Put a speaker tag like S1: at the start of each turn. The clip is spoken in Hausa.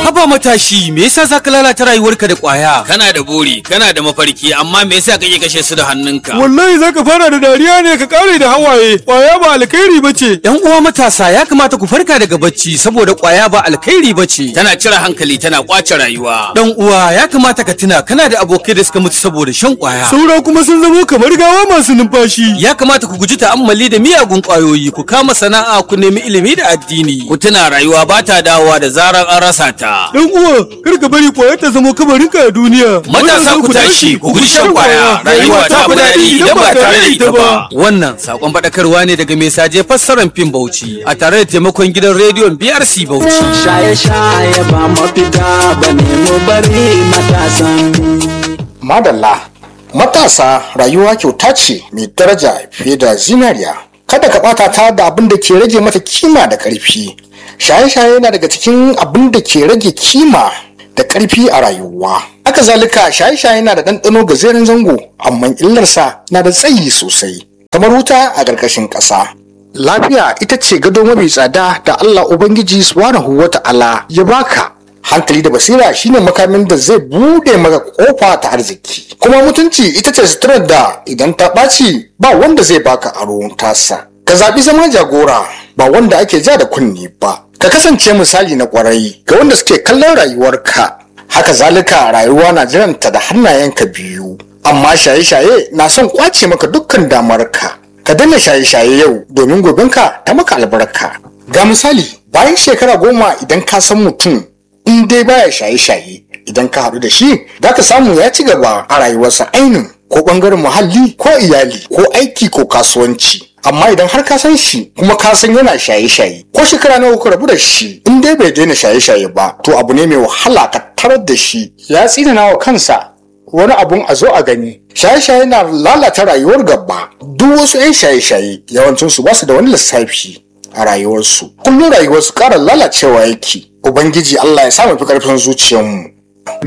S1: haba matashi me yasa zaka lalata rayuwarka da kwaya
S2: kana da buri kana da mafarki amma me yasa kake kashe su da hannunka
S3: wallahi zaka fara da dariya ne ka kare da hawaye kwaya ba alkhairi bace
S1: yan uwa matasa ya kamata ku farka daga bacci saboda kwaya ba alkhairi bace
S2: tana cire hankali tana kwace rayuwa
S1: dan uwa ya kamata ka tuna kana da abokai da suka mutu saboda shan kwaya
S3: saura kuma sun zamo kamar gawa masu numfashi
S1: ya kamata ku guji ta'ammali da miyagun kwayoyi ku kama sana'a ku nemi ilimi da addini
S2: ku tuna rayuwa ba ta dawowa da zarar an rasa ta
S3: dan uwa kar ka bari kwaya ta zama kabarinka a duniya
S2: matasa ku tashi ku guji shan kwaya rayuwa ta fi daɗi idan ba tare da ita ba
S1: wannan sakon faɗakarwa ne daga mai saje fassarar fim bauchi a tare da taimakon gidan rediyon brc bauchi
S4: shaye-shaye ba mafita ba ne mu bari matasan
S5: Madalla, matasa rayuwa kyauta ce mai daraja fiye da zinariya. Kada ka ɓata ta da abin da ke rage mata kima da ƙarfi. Shaye-shaye yana daga cikin abin da ke rage kima da ƙarfi a rayuwa. Haka zalika shaye-shaye na da ɗanɗano gajeren zango, amma illarsa na da tsayi sosai. Kamar wuta a ƙarƙashin ƙasa. Lafiya ita ce gado mafi tsada da Allah Ubangiji Subhanahu wa ta'ala ya baka. hankali da basira shine makamin da zai bude maka kofa ta arziki kuma mutunci ita ce suturar da idan ta ɓaci ba wanda zai baka aro tasa ka zaɓi zama jagora ba wanda ake ja da kunni ba ka kasance misali na ƙwarai ga wanda suke kallon rayuwarka haka zalika rayuwa na jiranta da hannayenka biyu amma shaye-shaye na son kwace maka dukkan damarka ka daina shaye-shaye yau domin gobenka ta maka albarka ga misali bayan shekara goma idan ka san mutum in dai baya shaye-shaye idan ka haɗu da shi za ka samu ya ci gaba a rayuwarsa ainin ko ɓangaren muhalli ko iyali ko aiki ko kasuwanci amma idan har ka san shi kuma ka san yana shaye-shaye ko shekara nawa ku rabu da shi in dai bai daina shaye-shaye ba to abu ne mai wahala ka tarar da shi ya tsinana wa kansa wani abun a zo a gani shaye-shaye na lalata rayuwar gaba duk wasu 'yan shaye-shaye yawancinsu ba su da wani lissafi a rayuwarsu kullum rayuwarsu ƙara lalacewa yake ubangiji Allah ya samu fi ƙarfin zuciyarmu